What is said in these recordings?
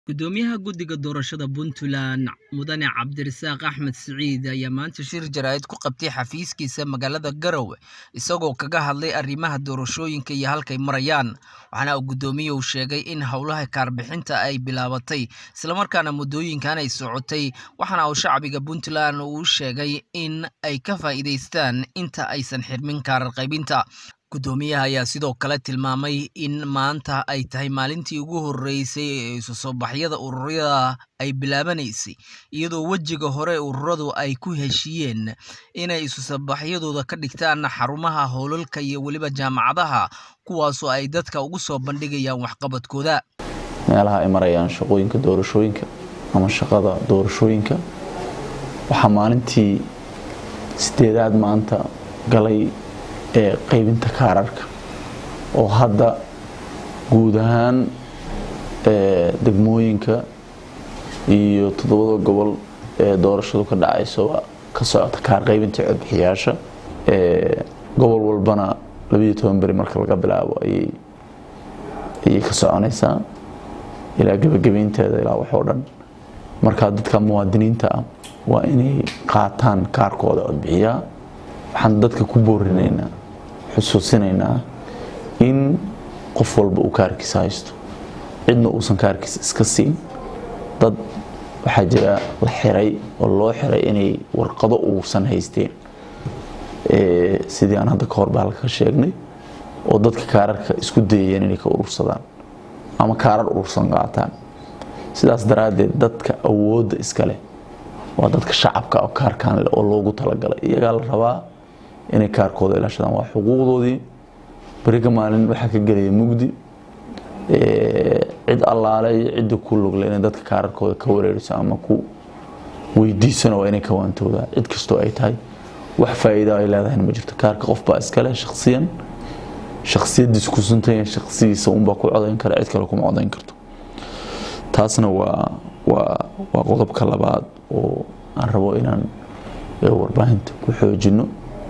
Gudoomiyaha Guddiga Doorashada Puntland Mudane Cabdirasaaq Axmed Siciid ayaa maanta shir jaraa'id ku qabtay xafiiskiisa magaalada Garowe isagoo kaga hadlay arrimaha doorashooyinka iyo halkay marayaan waxaana uu gudoomiyuhu sheegay in howlaha kaarbixinta ay bilaabatay islamarkaana muddooyinkan ay socotay waxaana uu shacbiga Puntland uu sheegay in ay ka faa'iidaystaan inta aysan xirmin kaarar qaybinta gudoomiyaha ayaa sidoo kale tilmaamay in maanta ay tahay maalintii ugu horeysay ee isu soo baxyada ururada ay bilaabanaysay iyadoo wejiga hore ururadu ay ku heshiiyeen inay isu soo baxyadooda ka dhigtaan xarumaha howlalka iyo weliba jaamacadaha kuwaasoo ay dadka ugu soo bandhigayaan waxqabadkooda meelaha ay marayaan shaqooyinka doorashooyinka ama shaqada doorashooyinka waxaa maalintii sideedaad maanta galay ee qaybinta kaararka oo hadda guud ahaan degmooyinka iyo toddobada gobol ee doorashadu ka dhacayso ka socota kaar qaybinta codbixiyaasha gobol walbana labayo toban beri marka laga bilaabo ayay ka soconaysaa ilaa gebagabeynteeda ilaa waxoo dhan marka dadka muwaadiniinta ah waa inay qaataan kaarkooda codbixiyaa waxaan dadka ku boorinaynaa xusuusinaynaa in qof walba uu kaarkiisa haysto cidna uusan kaarkiisa iska siin dad waxaa jira la xiray oo loo xiray inay warqado uusan haysteen sidii aan hadda kahor baa halka sheegnay oo dadka kaararka isku dayayeen inay ka urursadaan ama kaarar urursan qaataan sidaas daraaddeed dadka awoodda iskale waa dadka shacabka oo kaarkaan leh oo loogu talagalay iyagaa la rabaa inay kaarkooda ilaashadaan waa xuquuqdoodii beriga maalin waxaa ka gelaya mugdi cid allaale iyo cidda ku lugle inay dadka kaararkooda ka wareeriso ama ku weydiisana waa inay ka waantoodaa cid kastoo ay tahay wax faa'iida ay leedahayna ma jirto kaarka qofbaa iskale shakhsiyan shakhsiyadiis ku suntayan shakhsigiisa unbaa ku codayn kara cid kale kuma codayn karto taasna waa waa waa qodobka labaad oo aan rabo inaan warbaahinta ku xoojino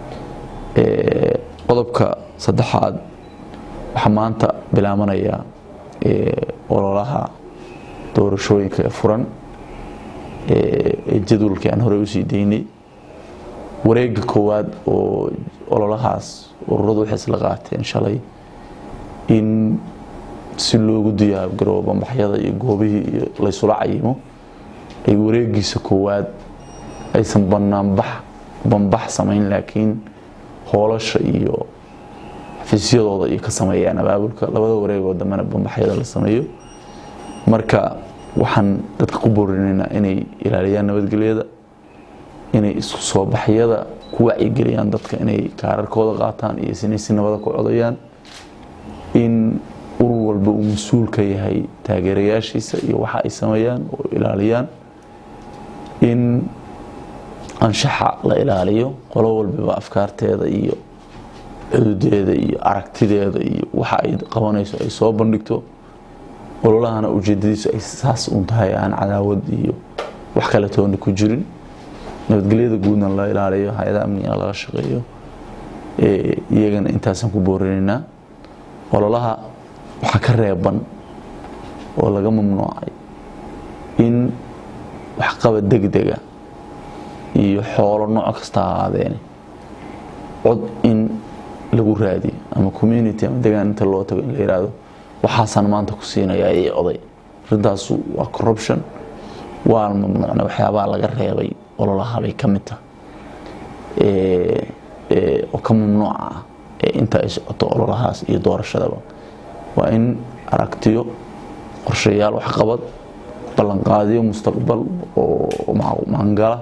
qodobka saddexaad waxaa maanta bilaabanaya ololaha doorashooyinka ee furan ee jadwalkii aan horey usii daynay wareega koowaad oo ololahaas ururadu waxay isla qaateen shalay in si loogu diyaargaroobo bambaxyada iyo goobihii iyo laysula cayimo ay wareegiisa koowaad aysan banaanbax bambax samayn laakiin hoolasha iyo xafiisyadooda iyo ka sameeyaan abaabulka labada wareegoo dambena bambaxyada la sameeyo marka waxaan dadka ku boorinaynaa inay ilaaliyaan nabadgelyada inay isku soo baxyada ku wacyigeliyaan dadka inay kaararkooda qaataan iyo inay si nabada ku codayaan in urur walba uu mas-uul ka yahay taageerayaashiisa iyo waxa ay sameeyaan oo ilaaliyaan in anshaxa la ilaaliyo qolo walbaba afkaarteeda iyo cududeeda iyo aragtideeda iyo waxa ay qabanayso ay soo bandhigto ololahana ujeedadiisu ay saas un tahay aan cadaawad iyo wax kale toona ku jirin nabadgelyada guudna la ilaaliyo hay-adaha amnigana laga shaqeeyo iyagana intaasaan ku boorinaynaa ololaha waxaa ka reeban oo laga mamnuucay in waxqabad degdega iyo xoolo nooc kasta ahaadeene cod in lagu raadiyo ama community ama degaan inta loo tago in la yihahdo waxaasaan maanta ku siinayaa ii oday arrintaas waa corruption waa mamnuucna waxyaabaha laga reebay ololahabay ka mid tahay oo ka mamnuuca ah inta ay socoto ololahaas iyo doorashadaba waa in aragtiyo qorshayaal waxqabad ballanqaadiyo mustaqbal oo maangala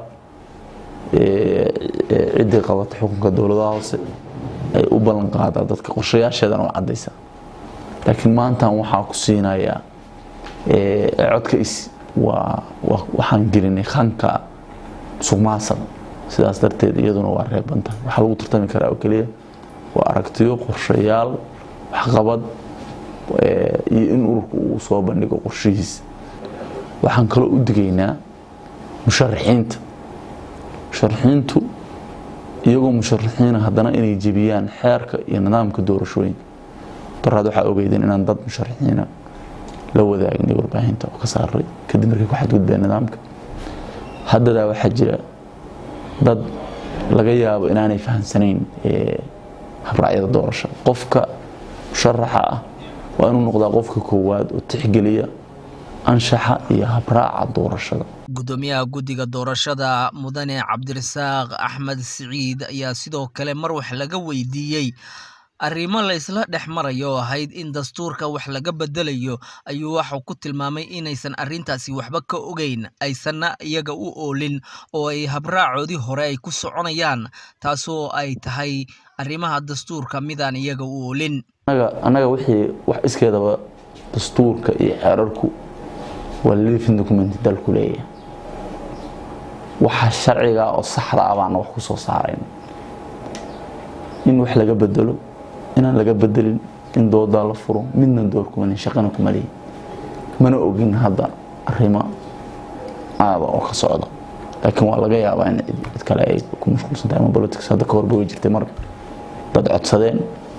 ciddii qabata xukunka dowladaha hoose ay u ballan qaadaa dadka qorshayaasheedana waa caddaysa laakiin maantan waxaa ku siinayaa codka is waa waxaan gelinay khanka suqmaasada sidaas darteed iyaduna waa reebanta waxaa lagu tartami karaa oo keliya waa aragtiyo qorshayaal waxqabad iyo in ururku uu soo bandhigo qorshihiisa waxaan kaloo u digaynaa musharaxiinta musharaxiintu iyagoo musharaxiina haddana inay jebiyaan xeerka iyo nidaamka doorashooyinka daraad waxaa ogeydeen inaan dad musharaxiina la wadaagnay warbaahinta oo ka saaray kadib markay ku xadgudbeen nidaamka haddadaa waxaa jira dad laga yaabo inaanay fahamsanayn habraacyada doorashada qofka musharaxa ah waa inuu noqdaa qofka koowaad oo tixgeliya anshaxa iyo habraaca doorashada gudoomiyaha guddiga doorashada mudane cabdirasaaq axmed siciid ayaa sidoo kale mar wax laga weydiiyey arrimo la isla dhex marayo oo ahayd in dastuurka wax laga bedelayo ayuu waxau ku tilmaamay inaysan arrintaasi waxba ka ogeyn aysanna iyaga u oolin oo ay habraacoodii hore ay ku soconayaan taasoo ay tahay arrimaha dastuurka midaan iyaga u oolin annaga wixii wax iskeedaba dastuurka iyo xeerarku waa living document dalku leeyahay waxa sharciga oo saxda ah baana wax ku soo saarayn in wax laga bedelo inaan laga bedelin in doodaa la furo midna door kumanin shaqana kuma lihin mana ogin hadda arrimo aada oo ka socda laakiin waa laga yaabaa in cid kale ay ku mashquulsantahay ama politics hadda ka horba way jirtay mar dad codsadeen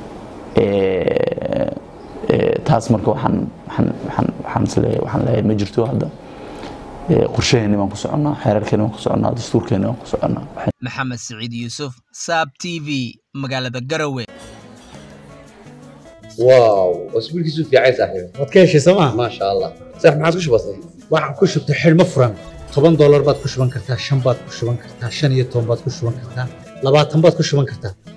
taas marka waxaan waxaan waxaan isleeyahay waxaan leeyahay ma jirto hadda qorshaheeni baan ku soconnaa xeerarkeeni baan ku soconnaa dastuurkeeni baan ku soconnaa maxamed siciid yuusuf saab t v magaalada garowe واو اسبوع كيسو في عايز صاحبي waad ka heshay sooma ما شاء الله صح ما عادش بسيط waxaan ku shubtay xidhmo furan toban doolar baad ku shuban kartaa shan baad ku shuban kartaa shan iyo toban baad ku shuban kartaa labaatan baad ku shuban kartaa